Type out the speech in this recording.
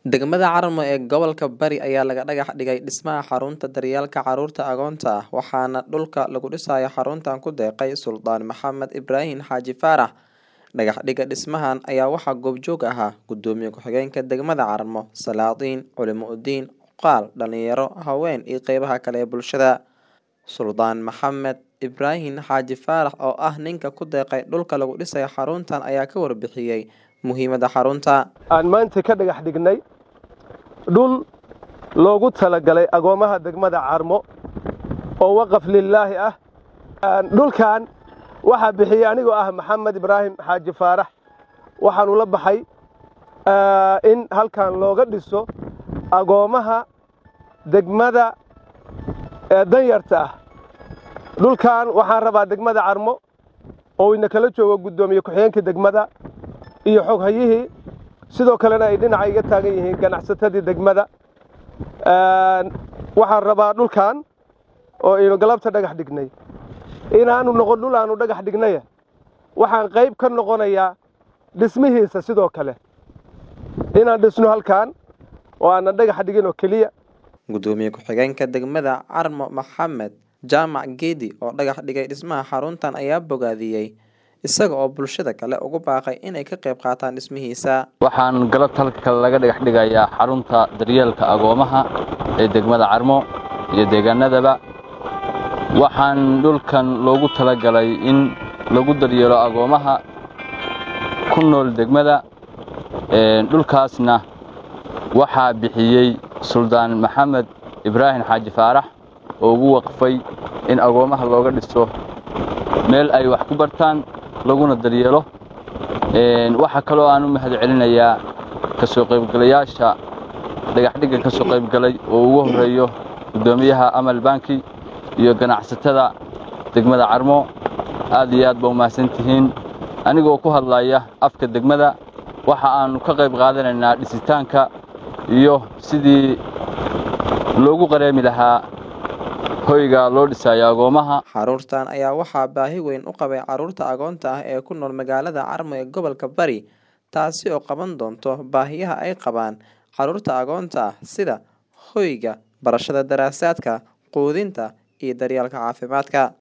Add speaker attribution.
Speaker 1: Degmada Carmo ee gobolka Bari ayaa laga dhagax dhigay dhismaha xarunta daryeelka carruurta agoonta ah waxaana dhulka lagu dhisayo xaruntan ku deeqay Suldaan Maxamed Ibraahin Xaaji Faarax. Dhagax dhigga dhismahan ayaa waxaa goobjoog ahaa Gudoomiye ku-xigeenka degmada Carmo, Salaadiin, Culimo Udiin, Cuqaal, dhalinyaro, haween iyo qeybaha kale ee bulshada. Suldaan Maxamed Ibraahin Xaaji Faarax oo ah ninka ku deeqay dhulka lagu dhisayo xaruntan ayaa ka warbixiyey muhiimadda xarunta.
Speaker 2: aan maanta ka dhagax dhignay dhul loogu talagalay agoomaha degmada carmo oo waqaf lilaahi ah dhulkan waxaa bixiyey anigoo ah maxamed ibraahim xaaji faarax waxaanu la baxay in halkan looga dhiso agoomaha degmada ee danyarta ah dhulkan waxaan rabaa degmada carmo oo ina kala joogo guddoomiye ku-xigeenka degmada iyo xoghayihii sidoo kalena ay dhinaca iga taagan yihiin ganacsatadii degmada waxaan rabaa dhulkan oo aynu galabta dhagax dhignay inaanu noqon dhul aanu dhagax dhignaya waxaan qayb ka noqonayaa dhismihiisa sidoo kale inaan dhisno halkan oo aanan dhagax dhigin oo keliya
Speaker 1: Gudoomiye ku-xigeenka degmada Carmo Maxamed Jaamac Geedi oo dhagax dhigay dhismaha xaruntan ayaa bogaadiyey isaga oo bulshada kale ugu baaqay inay ka qayb qaataan dhismihiisa.
Speaker 3: waxaan galabta halka kale laga dhagax dhigayaa xarunta daryeelka agoomaha ee degmada carmo iyo deegaanadaba waxaan dhulkan loogu talagalay in lagu daryeelo agoomaha ku nool degmada dhulkaasna waxaa bixiyey suldaan maxamed ibraahim xaaji faarax oo ugu waqfay in agoomaha looga dhiso meel ay wax ku bartaan laguna daryeelo waxaa kaloo aan u mahad celinayaa ka soo qaybgalayaasha dhagaxdhiggan ka soo qaybgalay oo ugu horreeyo guddoomiyaha amal banki iyo ganacsatada degmada carmo aad iyo aad ba umahadsan tihiin anigoo ku hadlaya afka degmada waxa aannu ka qayb qaadanaynaa dhisitaanka iyo sidii loogu qareemi lahaa hoyga loo dhisayo agoomaha
Speaker 1: Xaruntan ayaa waxaa baahi weyn u qabay carruurta agoonta ah ee ku nool magaalada Carmo ee gobolka Bari taasi oo qaban doonto baahiyaha ay qabaan carruurta agoonta ah sida hoyga, barashada daraasaadka, quudinta iyo daryeelka caafimaadka.